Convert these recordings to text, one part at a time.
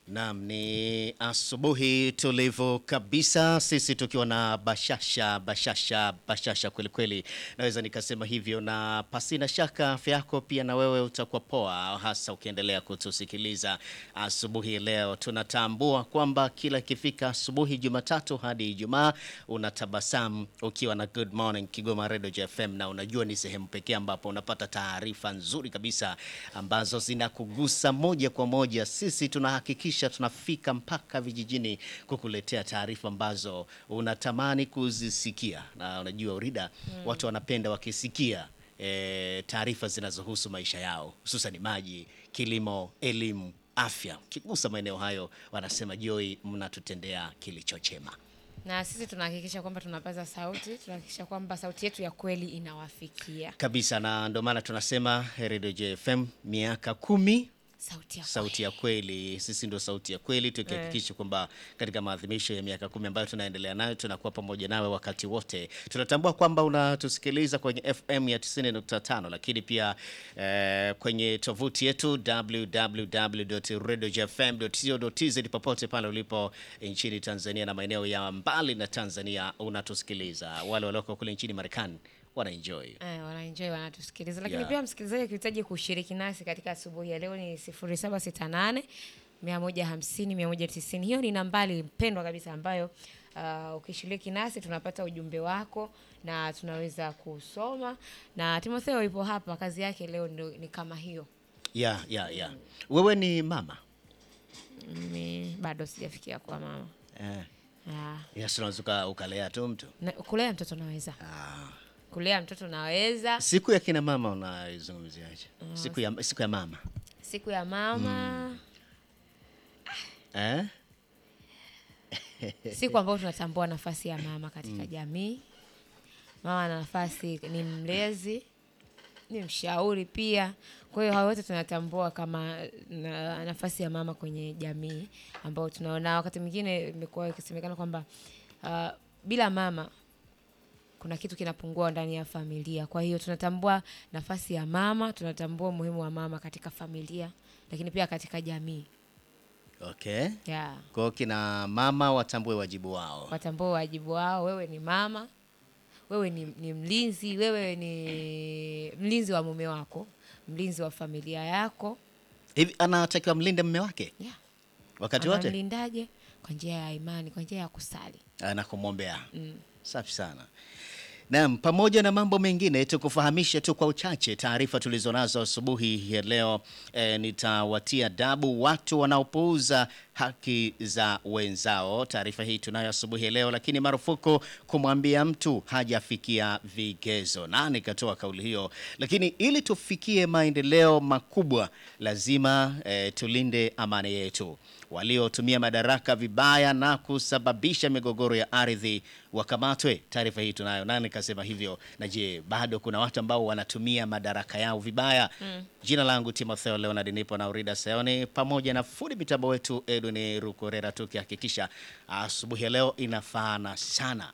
Naam, ni asubuhi tulivu kabisa, sisi tukiwa na bashasha bashasha bashasha kweli kweli, naweza nikasema hivyo, na pasina shaka afya yako pia na wewe utakuwa poa, hasa ukiendelea kutusikiliza asubuhi leo. Tunatambua kwamba kila ikifika asubuhi Jumatatu hadi Ijumaa unatabasamu ukiwa na Good Morning Kigoma Radio FM, na unajua ni sehemu pekee ambapo unapata taarifa nzuri kabisa ambazo zinakugusa moja kwa moja. Sisi tunahakikisha tunafika mpaka vijijini kukuletea taarifa ambazo unatamani kuzisikia, na unajua Urida, watu wanapenda wakisikia e, taarifa zinazohusu maisha yao, hususan maji, kilimo, elimu, afya. Ukigusa maeneo hayo, wanasema Joy, mnatutendea kilicho chema. na sisi tunahakikisha kwamba tunapaza sauti, tunahakikisha kwamba sauti yetu ya kweli inawafikia. kabisa na ndio maana tunasema Radio JFM miaka kumi Sauti ya sauti ya kweli. Sisi ndio sauti ya kweli, tukihakikisha kwamba katika maadhimisho ya miaka kumi ambayo tunaendelea nayo tunakuwa pamoja nawe wakati wote. Tunatambua kwamba unatusikiliza kwenye FM ya 90.5, lakini pia eh, kwenye tovuti yetu www.radiojfm.co.tz popote pale ulipo nchini Tanzania na maeneo ya mbali na Tanzania unatusikiliza. Wale walioko kule nchini Marekani wanaenjoy. Eh, wanaenjoy wanatusikiliza, lakini Yeah. pia msikilizaji akihitaji kushiriki nasi katika asubuhi ya leo ni 0768 150 190. Hiyo ni nambari mpendwa kabisa ambayo uh, ukishiriki nasi tunapata ujumbe wako na tunaweza kusoma, na Timotheo ipo hapa, kazi yake leo ndio ni kama hiyo. Yeah, yeah, yeah. Wewe ni mama Mimi bado sijafikia kwa mama eh. Ah, Yes, unaweza uka- ukalea tu mtu. na, kulea mtoto naweza, Ah. kulea mtoto naweza. Siku ya kina mama unaizungumziaje? Siku ya siku ya mama Siku ya mama eh? siku ambayo tunatambua nafasi ya mama katika jamii. Mama ana nafasi, ni mlezi, ni mshauri pia. Kwa hiyo hao wote tunatambua kama na, nafasi ya mama kwenye jamii, ambao tunaona wakati mwingine imekuwa ikisemekana kwamba uh, bila mama kuna kitu kinapungua ndani ya familia. Kwa hiyo tunatambua nafasi ya mama, tunatambua umuhimu wa mama katika familia, lakini pia katika jamii Okay. yeah. Kwa hiyo kina mama watambue wajibu wao. watambue wajibu wao. Wewe ni mama, wewe ni, ni mlinzi, wewe ni mlinzi wa mume wako, mlinzi wa familia yako. Hivi anatakiwa mlinde mume wake Yeah. wakati wote Anamlindaje? Kwa njia ya imani, kwa njia ya kusali. na kumwombea. Mm. Safi sana. Naam, pamoja na mambo mengine tukufahamishe tu kwa uchache taarifa tulizonazo asubuhi ya leo. E, nitawatia dabu watu wanaopuuza haki za wenzao. Taarifa hii tunayo asubuhi ya leo, lakini marufuku kumwambia mtu hajafikia vigezo. Nani katoa kauli hiyo? Lakini ili tufikie maendeleo makubwa, lazima e, tulinde amani yetu. Waliotumia madaraka vibaya na kusababisha migogoro ya ardhi wakamatwe. Taarifa hii tunayo. Nani kasema hivyo? Na je, bado kuna watu ambao wanatumia madaraka yao vibaya? Jina langu Timotheo Leonard, nipo na Urida Seoni pamoja na fundi mitambo wetu Edwin Rukorera, tukihakikisha asubuhi ya leo inafaana sana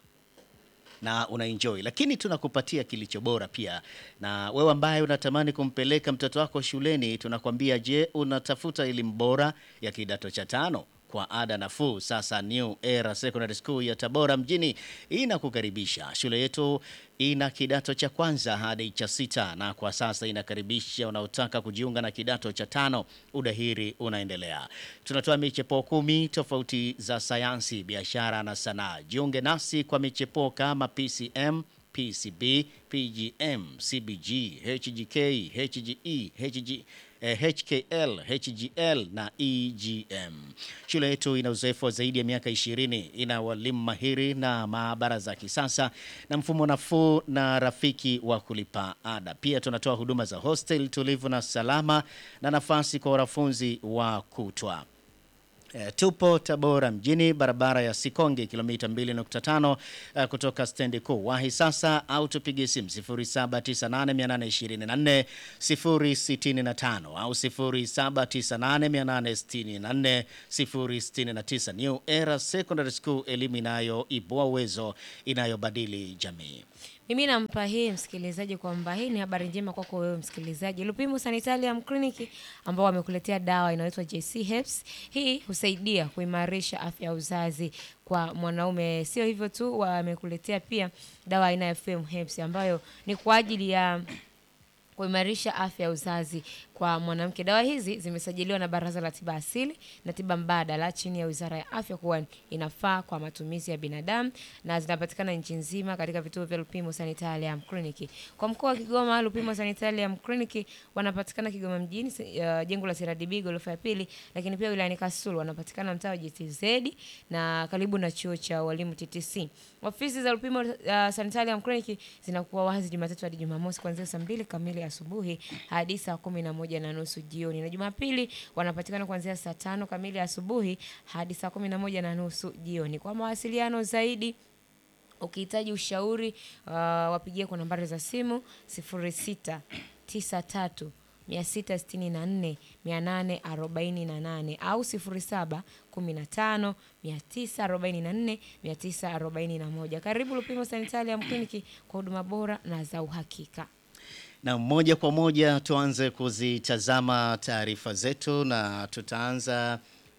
na unaenjoy, lakini tunakupatia kilicho bora pia. Na wewe ambaye unatamani kumpeleka mtoto wako shuleni, tunakwambia je, unatafuta elimu bora ya kidato cha tano kwa ada nafuu? Sasa New Era Secondary School ya Tabora mjini inakukaribisha. Shule yetu ina kidato cha kwanza hadi cha sita, na kwa sasa inakaribisha wanaotaka kujiunga na kidato cha tano. Udahiri unaendelea. Tunatoa michepuo kumi tofauti za sayansi, biashara na sanaa. Jiunge nasi kwa michepuo kama PCM, PCB, PGM, CBG, HGK, HGE, HG, eh, HKL, HGL na EGM. Shule yetu ina uzoefu wa zaidi ya miaka 20, ina walimu mahiri na maabara za kisasa na mfumo nafuu na rafiki wa kulipa ada. Pia tunatoa huduma za hostel tulivu na salama na nafasi kwa wanafunzi wa kutwa. Eh, tupo Tabora mjini, barabara ya Sikonge, kilomita 2.5 eh, kutoka stendi kuu. Wahi sasa au tupige simu 0798824065 au 0798864069. New Era Secondary School, elimu inayoibua uwezo, inayobadili jamii. Mimi nampa hii msikilizaji kwamba hii ni habari njema kwako wewe msikilizaji. Lupimo Sanitarium Clinic ambao wamekuletea dawa inayoitwa JC Herbs. Hii husaidia kuimarisha afya ya uzazi kwa mwanaume. Sio hivyo tu, wamekuletea pia dawa aina ya FM Herbs ambayo ni kwa ajili ya kuimarisha afya ya uzazi kwa mwanamke. Dawa hizi zimesajiliwa na Baraza la Tiba Asili na Tiba Mbadala chini ya Wizara ya Afya kuwa inafaa kwa matumizi ya binadamu na zinapatikana nchi nzima katika vituo vya Lupimo Sanitarium Clinic. Kwa mkoa wa Kigoma, Lupimo Sanitarium Clinic wanapatikana Kigoma mjini, uh, jengo la CRDB ghorofa ya pili, lakini pia wilayani Kasulu wanapatikana mtaa wa GTZ na karibu na chuo cha walimu TTC. Ofisi za Lupimo uh, Sanitarium Clinic zinakuwa wazi Jumatatu hadi Jumamosi kuanzia saa mbili kamili asubuhi hadi saa kumi na moja na nusu jioni, na Jumapili wanapatikana kuanzia saa tano kamili asubuhi hadi saa kumi na moja na nusu jioni. Kwa mawasiliano zaidi ukihitaji ushauri uh, wapigie kwa nambari za simu 0693 664 848 au 07 15 944 941. Karibu Lupimo Sanitarium Clinic kwa huduma bora na za uhakika. Na moja kwa moja tuanze kuzitazama taarifa zetu na tutaanza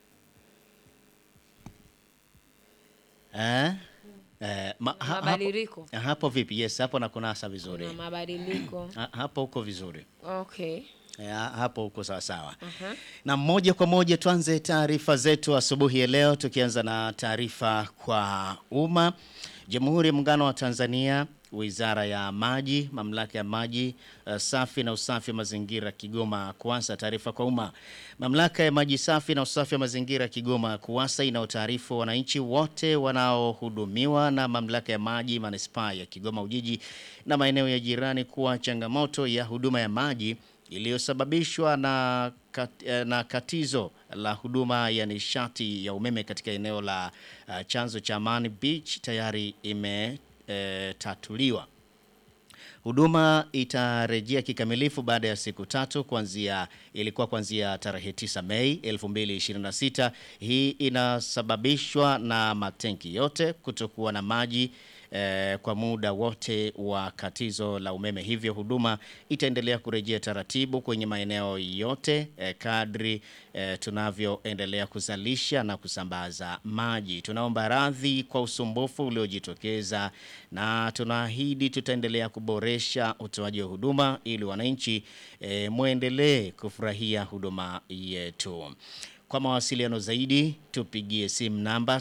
eh? Eh, ma, ha, Mabadiliko. hapo, hapo vipi? Yes, hapo na kunasa vizuri Na mabadiliko. ha, hapo huko vizuri Okay. ya, hapo huko sawa sawa. Aha. Na moja kwa moja tuanze taarifa zetu asubuhi ya leo, tukianza na taarifa kwa umma. Jamhuri ya Muungano wa Tanzania, Wizara ya Maji, Mamlaka ya Maji uh, Safi na Usafi wa Mazingira Kigoma KUWASA. Taarifa kwa umma. Mamlaka ya Maji Safi na Usafi wa Mazingira Kigoma KUWASA inaotaarifu wananchi wote wanaohudumiwa na Mamlaka ya Maji Manispaa ya Kigoma Ujiji na maeneo ya jirani kuwa changamoto ya huduma ya maji iliyosababishwa na, kat, eh, na katizo la huduma ya nishati ya umeme katika eneo la uh, chanzo cha Amani Beach tayari imetatuliwa. Huduma itarejea kikamilifu baada ya siku tatu kuanzia ilikuwa kuanzia tarehe 9 Mei 2026. Hii inasababishwa na matenki yote kutokuwa na maji eh, kwa muda wote wa katizo la umeme, hivyo huduma itaendelea kurejea taratibu kwenye maeneo yote eh, kadri eh, tunavyoendelea kuzalisha na kusambaza maji. Tunaomba radhi kwa usumbufu uliojitokeza na tunaahidi tutaendelea kuboresha utoaji wa huduma ili wananchi eh, mwendelee kufurahia huduma yetu. Kwa mawasiliano zaidi tupigie simu namba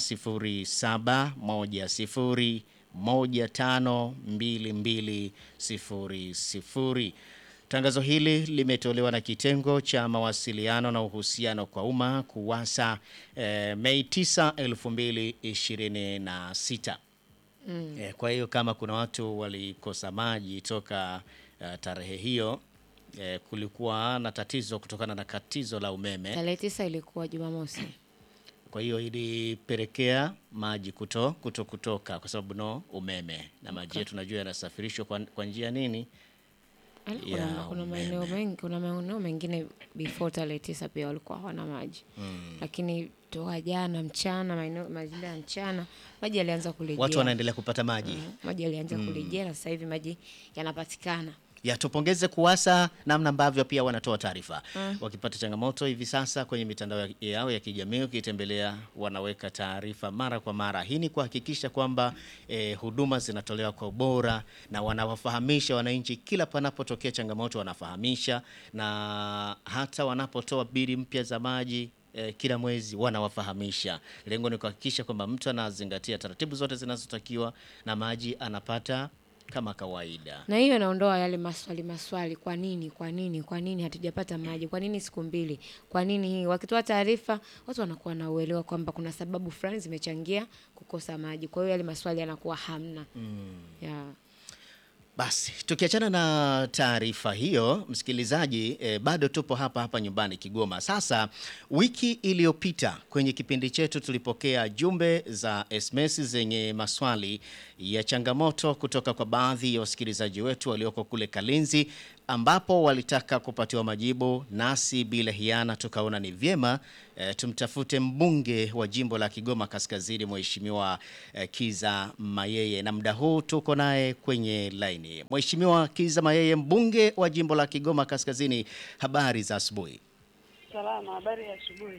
0710 152200. Tangazo hili limetolewa na kitengo cha mawasiliano na uhusiano kwa umma KUWASA eh, Mei 9, 2026. Mm. Eh, kwa hiyo kama kuna watu walikosa maji toka uh, tarehe hiyo eh, kulikuwa na tatizo kutokana na katizo la umeme. Tarehe tisa ilikuwa Jumamosi. Kwa hiyo ilipelekea maji kuto, kuto kutoka kwa sababu no umeme na maji yetu najua yanasafirishwa kwa, kwa njia nini Ala, Ya Kuna, kuna maeneo mengi kuna maeneo mengine before tarehe tisa pia walikuwa hawana maji lakini toka jana mchana maeneo majira ya mchana maji yalianza kurejea. watu wanaendelea kupata maji Mm, maji yalianza kurejea na sasa hivi maji yanapatikana. ya tupongeze KUWASA namna ambavyo pia wanatoa taarifa wakipata changamoto hivi sasa kwenye mitandao ya- yao ya kijamii, ukitembelea wanaweka taarifa mara kwa mara. Hii ni kuhakikisha kwamba eh, huduma zinatolewa kwa ubora na wanawafahamisha wananchi kila panapotokea changamoto, wanafahamisha na hata wanapotoa bili mpya za maji eh, kila mwezi wanawafahamisha. Lengo ni kuhakikisha kwamba mtu anazingatia taratibu zote zinazotakiwa na maji anapata kama kawaida. Na hiyo inaondoa yale maswali maswali, kwa nini, kwa nini, kwa nini hatujapata maji, kwa nini siku mbili, kwa nini hii. Wakitoa taarifa, watu wanakuwa na uelewa kwamba kuna sababu fulani zimechangia kukosa maji, kwa hiyo yale maswali yanakuwa hamna. Yeah. Basi tukiachana na taarifa hiyo, msikilizaji, eh, bado tupo hapa hapa nyumbani Kigoma. Sasa wiki iliyopita kwenye kipindi chetu tulipokea jumbe za SMS zenye maswali ya changamoto kutoka kwa baadhi ya wasikilizaji wetu walioko kule Kalinzi ambapo walitaka kupatiwa majibu, nasi bila hiana tukaona ni vyema e, tumtafute mbunge wa jimbo la Kigoma Kaskazini, Mheshimiwa e, Kiza Mayeye, na muda huu tuko naye kwenye laini. Mheshimiwa Kiza Mayeye, mbunge wa jimbo la Kigoma Kaskazini, habari za asubuhi. Salama, habari ya asubuhi.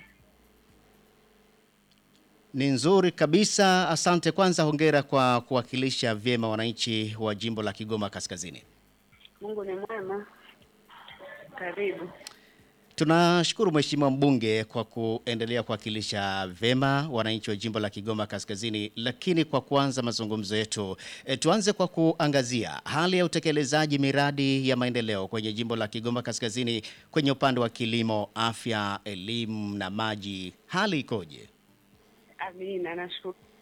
Ni nzuri kabisa, asante. Kwanza hongera kwa kuwakilisha vyema wananchi wa jimbo la Kigoma Kaskazini. Mungu ni mwema. Karibu. Tunashukuru Mheshimiwa mbunge kwa kuendelea kuwakilisha vyema wananchi wa jimbo la Kigoma Kaskazini, lakini kwa kuanza mazungumzo yetu e, tuanze kwa kuangazia hali ya utekelezaji miradi ya maendeleo kwenye jimbo la Kigoma Kaskazini kwenye upande wa kilimo, afya, elimu na maji. Hali ikoje? Amina, nashukuru